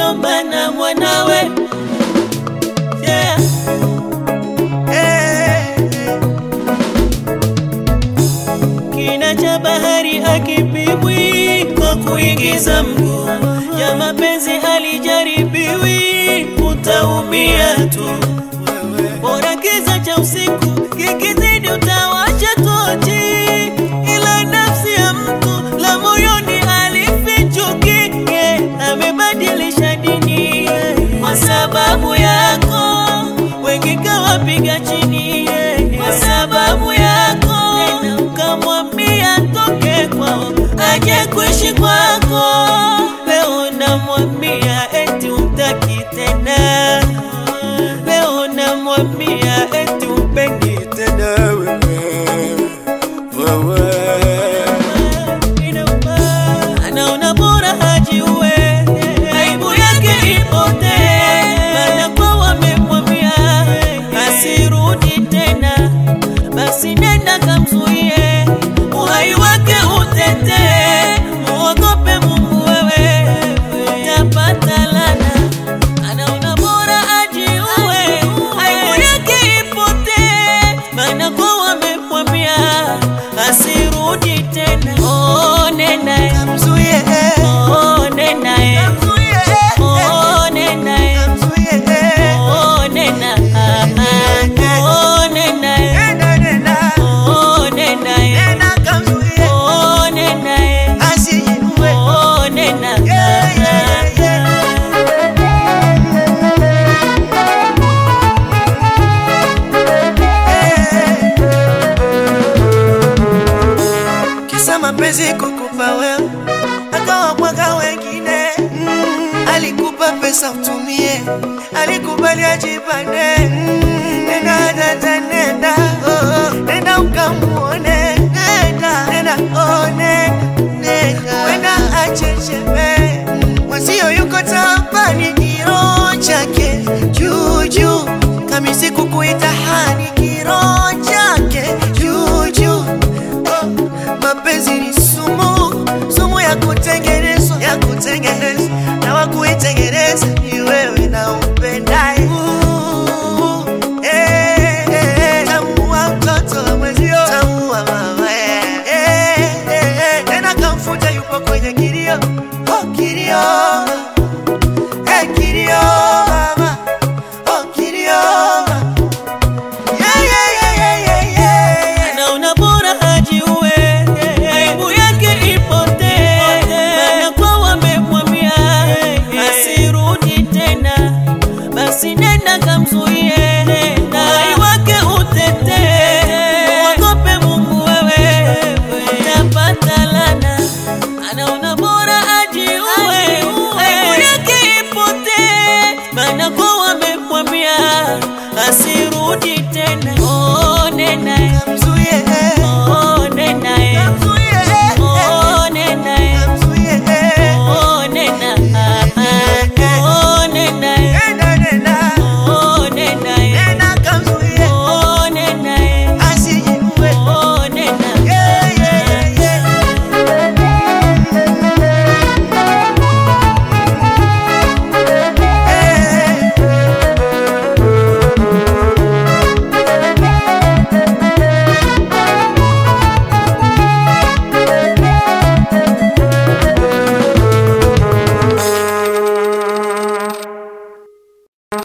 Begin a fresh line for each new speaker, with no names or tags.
mjomba na mwanawe yeah. Kina cha bahari akipimwi kwa kuingiza mguu, ya mapenzi halijaribiwi, utaumia tu. Bora kiza cha usiku kikizidi, utawacha tochi, ila nafsi ya mtu la moyoni alifichuki, yeah, amebadilisha dini yeah, kwa sababu yako wengi kawapiga chini yeah, kwa sababu yako tena ukamwambia toke kwao aje kuishi kwako. Leo namwambia eti umtaki tena, leo namwambia eti umpendi tena wewe anaona bora hajiue, aibu yake ipotee, maana kwa wamemwambia asirudi tena, basi nenda kamzuie, uhai wake utetee, muogope Mungu wewe, utapata lana. Anaona bora ajiue, aibu yake ipotee, maana kwa wamemwambia asirudi tena. Oh, nena
Kamzuie,
oh, nena
kamzuie,
oh, nena
kamzuie.
oh, nena oh, nena
Nenda, nenda,
oh, nena
nenda kamzuie,
oh, nena
asijiue.
oh, nena
Yeah, yeah, yeah. Kisa mapenzi kukupa wewe, akawabwaga wengine. Mm, alikupa pesa utumie, alikubali ajipande. Mm, nenda dada, nenda oh, oh, nenda ukamuone, nenda nenda oh, nenda nenda, wenda achecheme mwenzio yuko tampani, kioo chake juu juu, kamisi kukuita hani